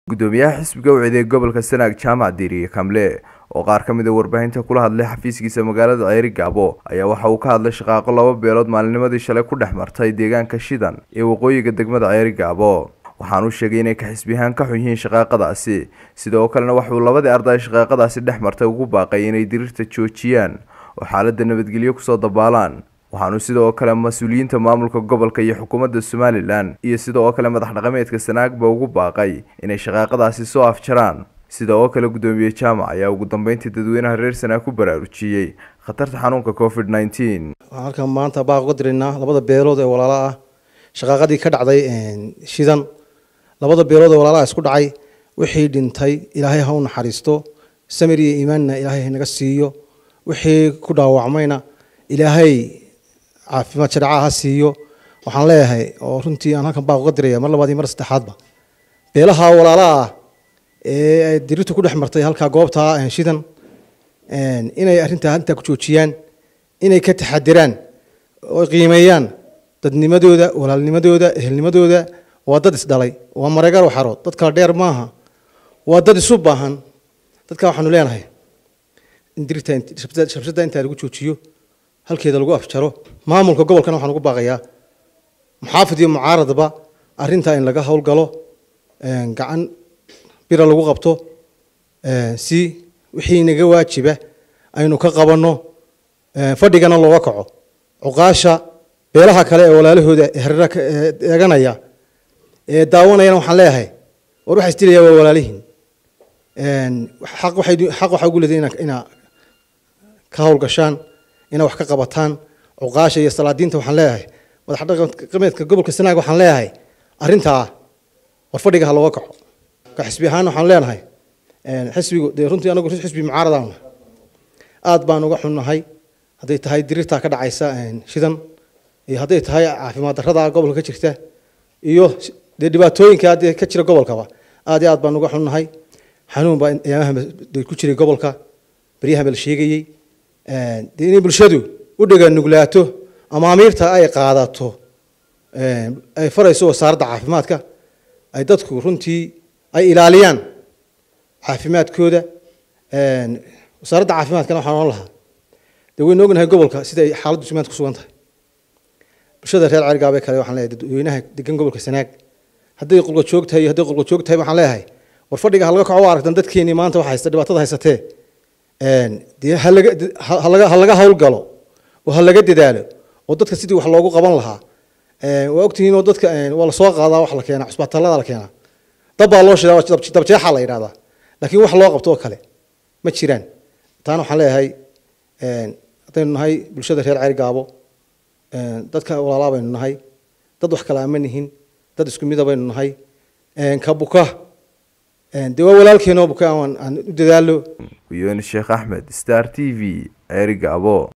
gudoomiyaha xisbiga u ciiday gobolka sanaag jaamac diiriye kamle oo qaar ka mid a warbaahinta kula hadlay xafiiskiisa magaalada ceeri gaabo ayaa waxa uu ka hadlay shaqaaqo laba beelood maalinimadii shalay ku dhex martay deegaanka shidan ee waqooyiga degmada ceeri gaabo waxaanuu sheegay inay ka xisbiyahaan ka xun yihiin shaqaaqadaasi sidoo kalena waxauu labadii arday shaqaaqadaasi dhex martay ugu baaqay inay diriirta joojiyaan oo xaaladda nabadgelyo kusoo dabaalaan waxaanu sidoo kale mas-uuliyiinta maamulka gobolka iyo xukuumadda somalilan iyo sidoo kale madax dhaqameedka sanaagba ugu baaqay inay shaqaaqadaasi soo afjaraan sida oo kale gudoomiye jaamac ayaa ugu dambeyntii dadweynaha reer sanaag ku baraarujiyey khatarta xanuunka covid nneteen waxaan halkan maanta baaq uga diraynaa labada beelood ee walaala ah shaqaaqadii ka dhacday shidan labada beelood ee walaalaha isku dhacay wixii dhintay ilaahay ha u naxariisto samir iyo iimaanna ilaahay hanaga siiyo wixii ku dhaawacmayna ilaahay caafimaad shareecaha ha siiyo waxaan leeyahay oo runtii aan halkan baaq uga diraya mar labaad iyo mar saddexaadba beelaha walaalaha ah ee dirirtu ku dhex martay halkaa goobta shidan inay arrintaa intaa ku joojiyaan inay ka taxadiraan oo qiimeeyaan dadnimadooda walaalnimadooda ehelnimadooda waa dad isdhalay waa mareegar waxarood dad kala dheer maaha waa dad isu baahan dadka waxaanu leenahay in dirirta shabsada intaa lagu joojiyo halkeeda lagu afjaro maamulka gobolkana waxaan ugu baaqayaa muxaafid iyo mucaaradba arrintaa in laga howlgalo gacan bira lagu qabto si wixii naga waajiba aynu ka qabanno fadhigana looga kaco cuqaasha beelaha kale ee walaalahooda herera eeganaya ee daawanayana waxaan leeyahay war waxa isdilaya waa walaalihiin xaq waxay xaq waxaa ugu leedahay inaa ka howlgashaan inaa wax ka qabataan cuqaasha iyo salaadiinta waxaan leeyahay madax dhaqameedka gobolka sanaag waxaan leeyahay arrintaa war fadhiga ha looga kaco ka xisbi ahaana waxaan leenahay xisbigu dee runtii anagu xisbi mucaaradaan aad baan uga xunnahay hadday tahay dirirtaa ka dhacaysa shidan iyo hadday tahay caafimaad darrada gobolka ka jirta iyo dee dhibaatooyinka hadee ka jira gobolkaba aad iyo aad baan uga xunnahay xanuun baa ayaamaha ku jiray gobolka beryahaba la sheegayey dee inay bulshadu u dhega nuglaato amaamiirta ay qaadato ay farayso wasaaradda caafimaadka ay dadku runtii ay ilaaliyaan caafimaadkooda wasaaradda caafimaadkana waxaan ohan lahaa dee waynu ognahay gobolka sida ay xaaladdu sumaanta ku sugan tahay bulshada reer cergaabe kale waxaan leeyahay dadweynaha degan gobolka sanaag hadday qulqa joog tahay iyo hadday qulqa joog tahay waxaan leeyahay war fadhiga ha laga kaco waa aragtan dadkeenii maanta waxa haysta dhibaatada haysatee dee halaga halaga ha laga howlgalo oo ha laga dadaalo oo dadka sidii wax loogu qaban lahaa waa ogtihiin oo dadka waa lasoo qaadaa wax la keenaa cusbitaalada la keenaa dab baa loo shidaa dabjeexa la yidhahdaa laakiin wax loo qabto oo kale ma jiraan taana waxaan leeyahay haddaynu nahay bulshada reer ceer gaabo dadka walaalaa baynu nahay dad wax kale ama nihin dad isku mida baynu nahay ka buka dee waa walaalkeenoo buka aan u dadaalo uyoni sheekh axmed star t v ceeri gaabo